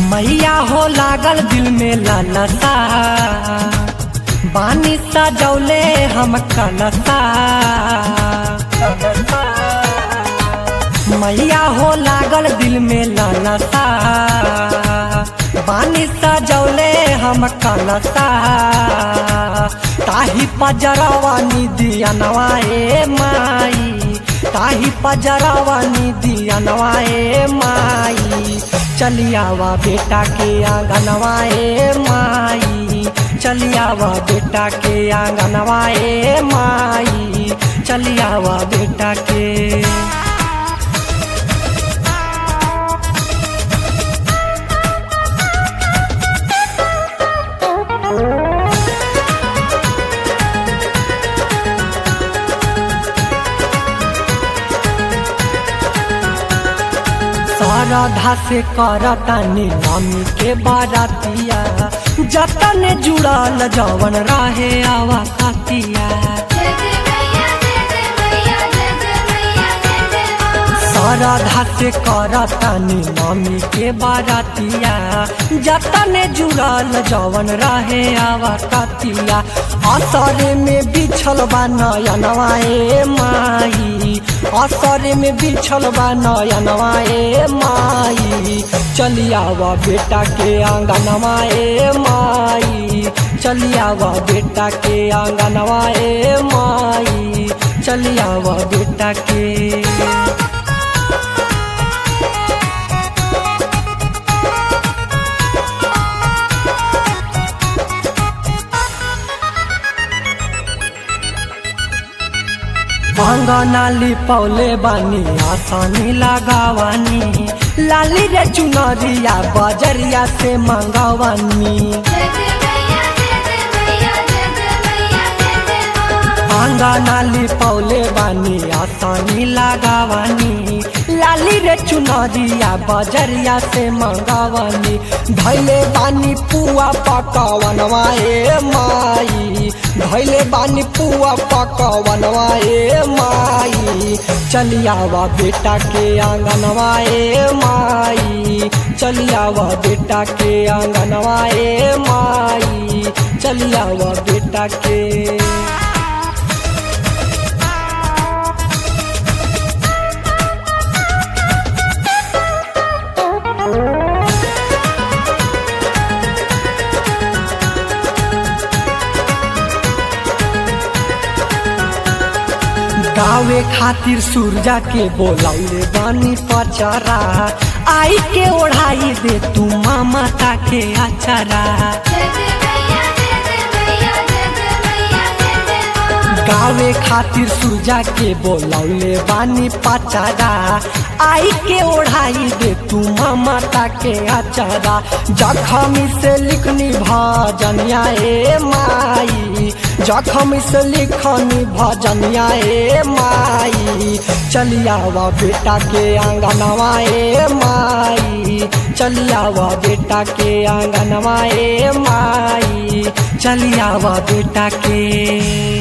मैया हो लागल दिल में लालसा बानी सजौले हम कलसा मैया हो लागल दिल में लालसा बानी सजौले हम कलसा ताही पजरवा निदिया नवाए माई ताही पजरवा निदिया नवाए माई चलियावा बेटा के आंगनवाए माई चलियावा बेटा के आंगनवाए माई चलियावा बेटा के श्रद्धा से करतानी मम्मी के बारातिया जतन जुड़ल जवन रहे आवा खातिया श्रद्धा से करतानी मम्मी के बारातिया जतन जुड़ल जवन रहे आवा खातिया असरे में बिछल बा नयनवाए माई असरे में बिछल बा नयनवाए माई चलियावा बेटा के आंगनवाए माई चलियावा बेटा के आंगनवाए माई चलियावा बेटा के अंगनाली पौले बानी आसानी लगावानी लाली रे चुनरिया बजरिया से मंगवानी अंगनाली पौले बानी आसानी लगावानी लाली रे चुनरिया बजरिया से मंगवानी धैले बानी पुआ पकवनवाए माई धैले बानी पुआ पकवनवाए माई चलियावा बेटा के आंगनवाए माई चलियावा बेटा के आंगनवाए माई चलियावा बेटा के गावे खातिर सूरजा के बोलौले बानी पचरा आई के ओढ़ाई दे तू मामा के अचरा गावे खातिर सूरजा के बोलौले बानी पचरा आई के ओढ़ाई दे तू मामा के अचरा जखमी से लिखनी भजनिया ए माई जखम से लिखनी भजनिया ए माई चलियावा बेटा के आंगनवा ए माई चलियावा बेटा के आंगनवा ए माई चलियावा बेटा के